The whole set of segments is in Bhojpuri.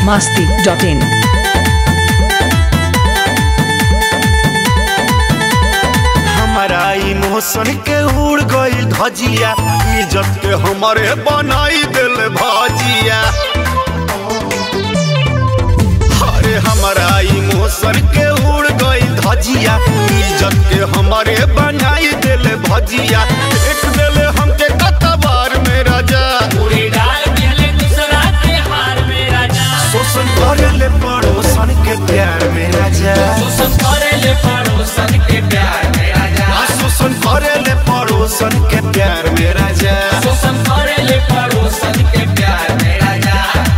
masti.in. हमारा इमोशन के उड़ गई धजिया इज्जत के हमारे बनाई दिल भजिया अरे हमारा इमोशन के उड़ गई धजिया इज्जत के हमारे बनाई दिल भजिया एक दिल हमके कतबार में राजा पूरी डाल पहले दूसरा के हार में राजा शोषण करे ले पड़ोसन के प्यार में राजा शोषण करे ले पड़ोसन के प्यार में राजा आ शोषण करे ले पड़ोसन के प्यार में राजा शोषण करे ले पड़ोसन के प्यार में राजा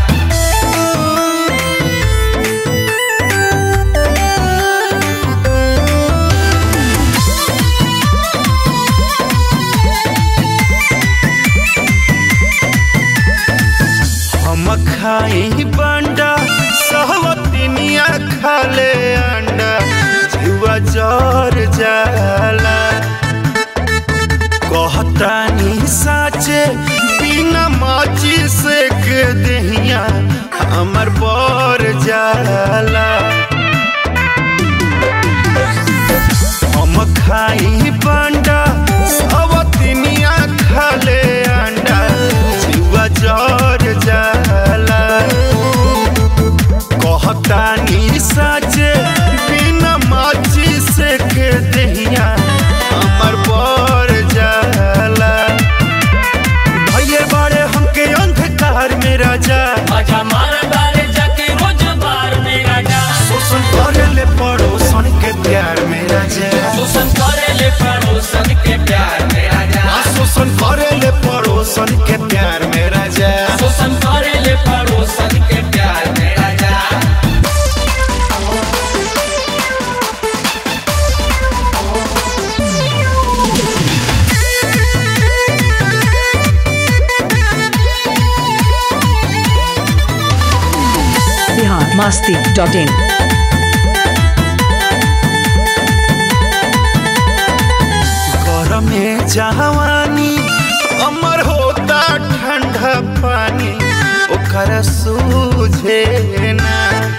हम खाई बंडा सहवतिनिया खाले अंडा जुआ जर जाला कहतानी साचे बिना माची से के दहिया हमर बर जाला हम खाई बंडा सवतिनिया खाले अंडा जुआ जर जाला कहतानी साचे बिना माची से के दहिया हमर बर जाला भैये बड़े हमके अंधकार में राजा मजा मार डाले जाके रोज बार में राजा शोषण करे ले पड़ोसन के प्यार में राजा शोषण करे ले पड़ोसन के प्यार में राजा आ शोषण करे ले पड़ोसन के प्यार में राजा शोषण करे ले पड़ोसन के प्यार में राजा Bihar masti.in. घर में जवानी अमर होता ठंडा पानी ओकर सूझे ना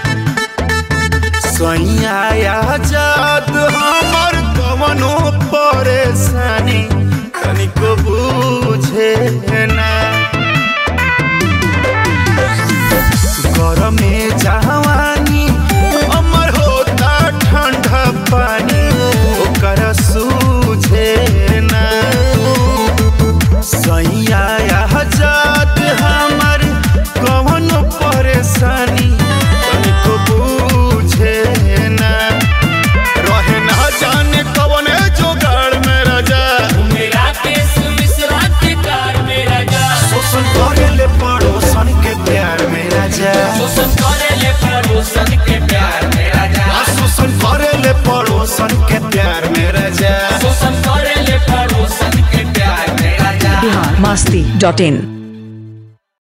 सैया आजाद हमर कवनो परेशानी तनिको बूझे ना घर में जवानी अमर होता ठंडा पानी ओकर सूझे ना सैया आजाद हमर कवन परेशानी तनिको बूझे ना रहे ना जाने कवन जोगाड़ में राजा मेरा केस मिश्रा के कार में राजा शोषण करे ले पड़ोसन के प्यार में राजा शोषण करे ले पड़ोसन के प्यार में राजा आ शोषण करे ले पड़ोसन के प्यार में राजा शोषण करे ले पड़ोसन के प्यार में राजा Bihar masti.in.